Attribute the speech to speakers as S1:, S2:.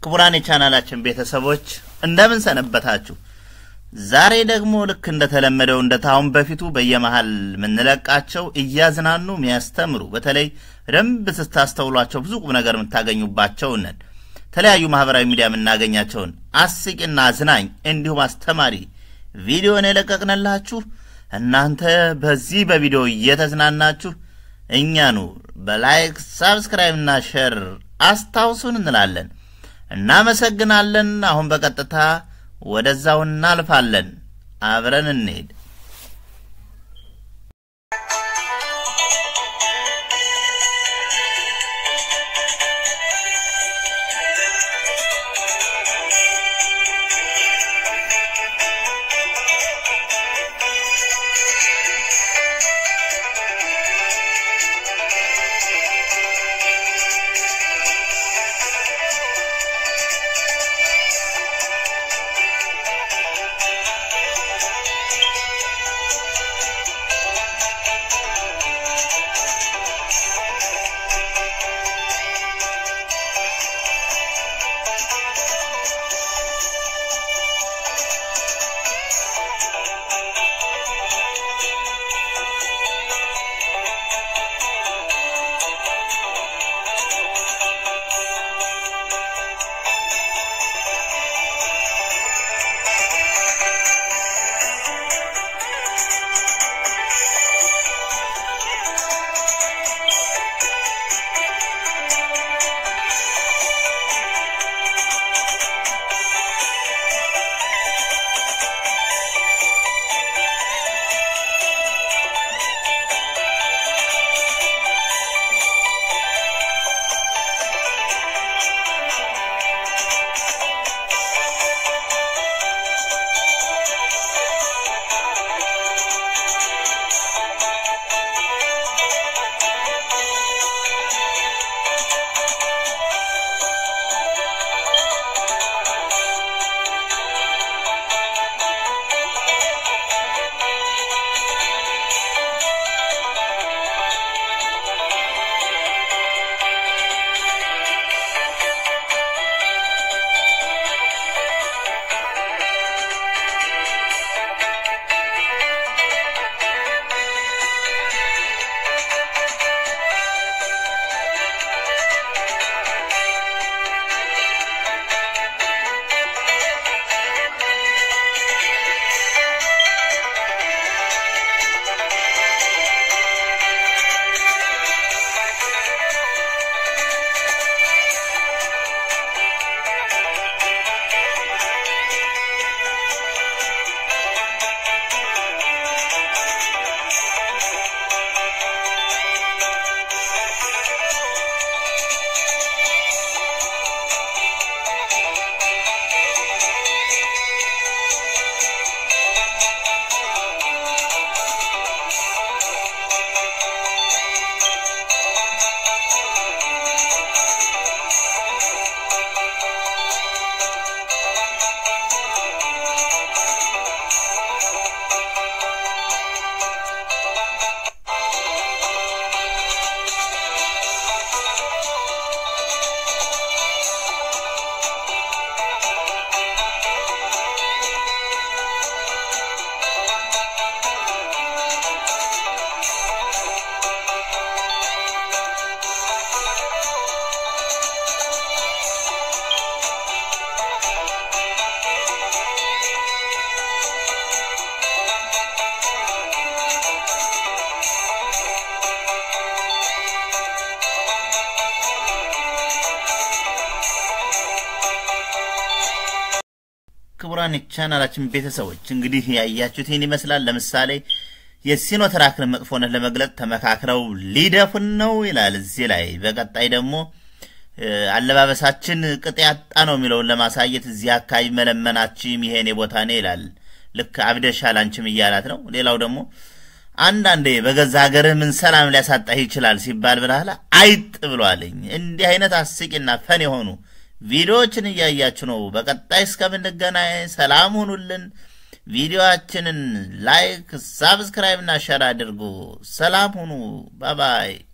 S1: ክቡራን የቻናላችን ቤተሰቦች እንደምን ሰነበታችሁ? ዛሬ ደግሞ ልክ እንደተለመደው እንደ ታሁን በፊቱ በየመሃል የምንለቃቸው እያዝናኑ የሚያስተምሩ በተለይ በደንብ ስታስተውሏቸው ብዙ ቁም ነገር የምታገኙባቸው ነን። የተለያዩ ማህበራዊ ሚዲያ የምናገኛቸውን አስቂና አዝናኝ እንዲሁም አስተማሪ ቪዲዮን የለቀቅንላችሁ እናንተ በዚህ በቪዲዮ እየተዝናናችሁ እኛኑ በላይክ ሳብስክራይብ እና ሼር አስታውሱን እንላለን። እናመሰግናለን። አሁን በቀጥታ ወደዛው እናልፋለን። አብረን እንሄድ። ክቡራን የቻናላችን ቤተሰቦች እንግዲህ ያያችሁት ይህን ይመስላል። ለምሳሌ የሲኖትራክን መጥፎነት ለመግለጽ ተመካክረው ሊደፉን ነው ይላል እዚህ ላይ። በቀጣይ ደግሞ አለባበሳችን ቅጥ ያጣ ነው የሚለውን ለማሳየት እዚህ አካባቢ መለመናችም ይሄን ቦታ ነ ይላል። ልክ አብደሻል አንቺም እያላት ነው። ሌላው ደግሞ አንዳንዴ በገዛ ሀገርህ ምን ሰላም ሊያሳጣህ ይችላል ሲባል ብላላ አይጥ ብሏልኝ። እንዲህ አይነት አስቂና ፈን የሆኑ ቪዲዮዎችን እያያችሁ ነው። በቀጣይ እስከምንገናኝ ሰላም ሁኑልን። ቪዲዮአችንን ላይክ፣ ሳብስክራይብ እና ሸር አድርጉ። ሰላም ሁኑ። ባባይ